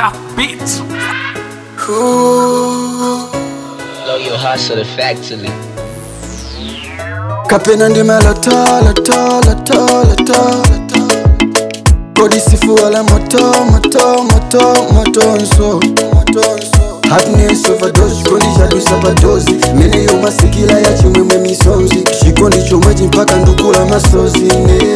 Tough beats. Blow your hustle effectively. kapena ndimaloto loto loto loto kodisifu wala moto moto moto motonso happiness overdose chikondi chadusa padozi mene yomasikila ya chimwemwe misonzi chikondi chomwe chimpaka ndukula masozi ne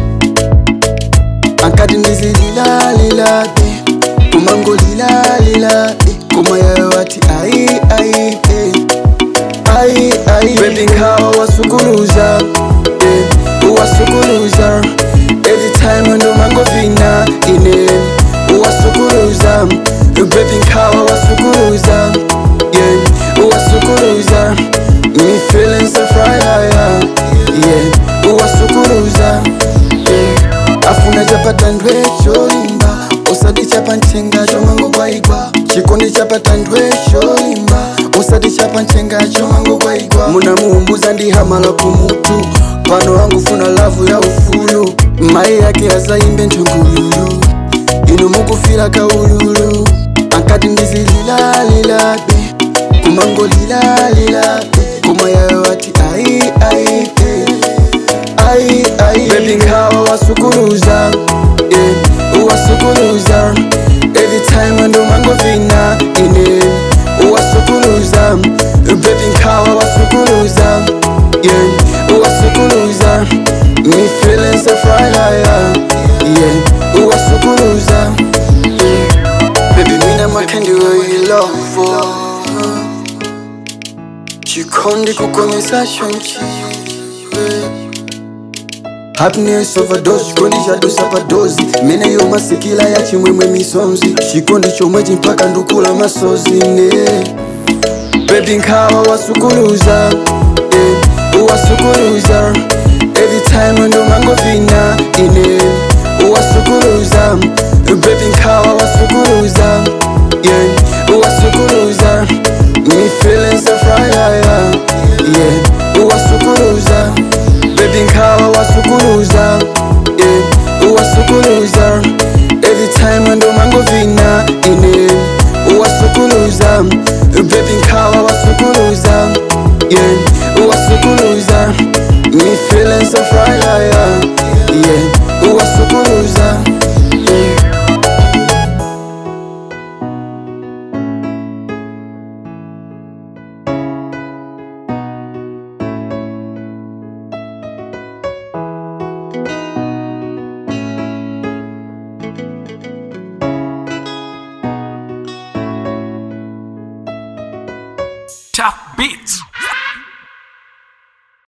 ankati ndizililalilabe kumangolilalilabe koma yayo ati ai ai eh. ai ai baby nkawa wasukuluza eh, wasukuluza every time ndo mangovina ine wasukuluza baby nkawa wasukuluza yeah wasukuluza me feeling so fry yeah yeah wasukuluza yeah afuna chapata ndwe cholimba usati chapa nchenga chomango kwaigwa chikondi chapata ndwe cholimba usati chapa nchenga chomango kwaigwa munamuumbuza ndihamala kumutu pano wangu funa lavu ya ufulu mai yake azaimbe nchongululu inu mukufira kaululu ankati ndizililalilabe kumangolilalilabe koma yayo ati ai ai eh. ai ai baby nkawa wasukuluza yeah wasukuluza every time ndo mangovina ine wasukuluza baby nkawa wasukuluza yeah wasukuluza me feeling so fry yeah yeah wasukuluza baby mina makendi we love chikondi kukomesa shonchiwe happiness overdose chikondi chadusa padozi mene yomasikila ya chimwemwe misonzi chikondi chomwe chimpaka ndukula masozi ne baby nkawa wasukuluza eh, wasukuluza every time ndo mangovina ine wasukuluza baby nkawa wasukuluza yeah wasukuluza me feeling so fry yeah yeah wasukuluza baby nkawa wasukuluza yeah wasukuluza every time ndo mangovina ine wasukuluza baby nkawa wasukuluza yeah wasukuluza me feeling so fry yeah yeah wasukuluza yeah. Tough beats.